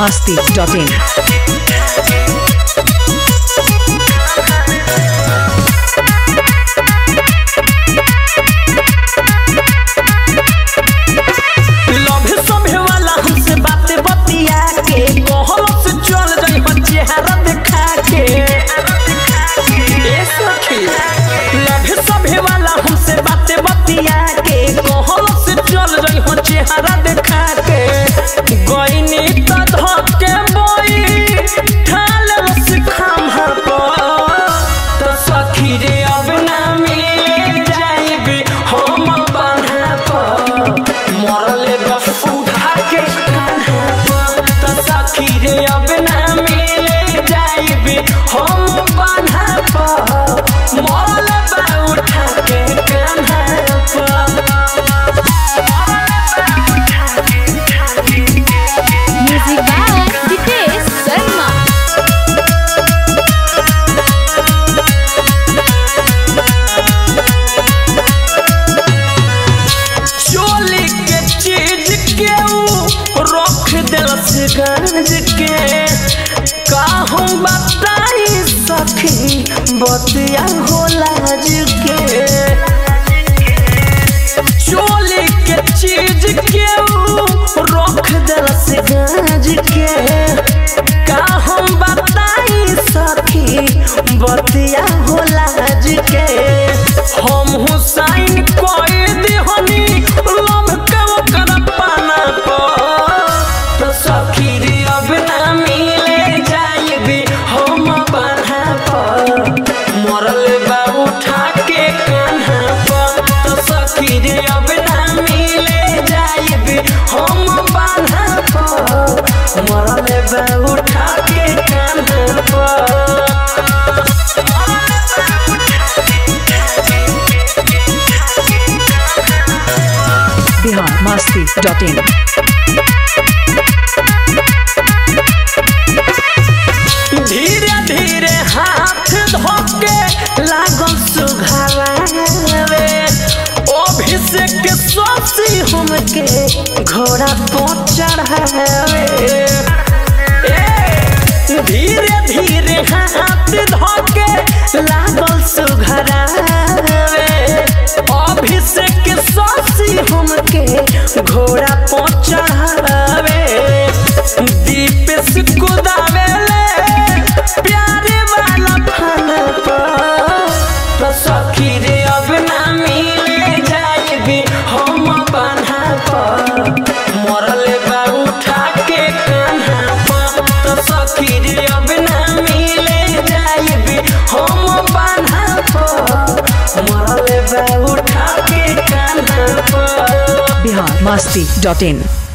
masti.in. Love सभे वाला हमसे बातें बतिया के कहल से चल जाई हो चेहरा देखा के ए सखी लभ सभे वाला हमसे बातें बतिया के कहल से चल जाई हो चेहरा देखा के गईनी त धके बोई ठाल रस खामा पर त सखी रे अब ना मिले जाइबे हम बांधा पर मरले बस उठा के कान्हा पर त सखी रे अब ना मिले जाइबे हम बांधा पर मरले बा उठा के Kanha Music by Ditesh Sharma. चोली के चीज के ऊ रख दिलस गंज के का हम बताई सखी बतिया होला के चोली के चीज के ऊ रख दिलस गंज के का हम बताई सखी बतिया होला के हम हुसैन कोई दिहनी लम के ओकर पाना पर तो सखी रे अब ना मिले जाइबे हम बान्हा पर मरल बा उठा के कान्हा पर तो सखी रे अब ना मिले जाइबे हम बान्हा पर मरल बा उठा के कान्हा पर Bihar masti.in. धीरे धीरे हाथ धोके लागल सुघावे अभिषेक सोसी हमके घोड़ा पर चढ़ावे ए, धीरे धीरे हाथ धोके लागल सुघरावे अभिषेक सोसी हमके घोड़ा पर चढ़ावे दीप से कुदावे प्यारे वाला फल पर तो सखी रे अब ना मिले जाइबे हम बान्हा पर मरल बा उठा के कान्हा पर तो सखी रे अब ना मिले जाइबे हम बान्हा पर मरल बा उठा के कान्हा पर Bihar masti.in.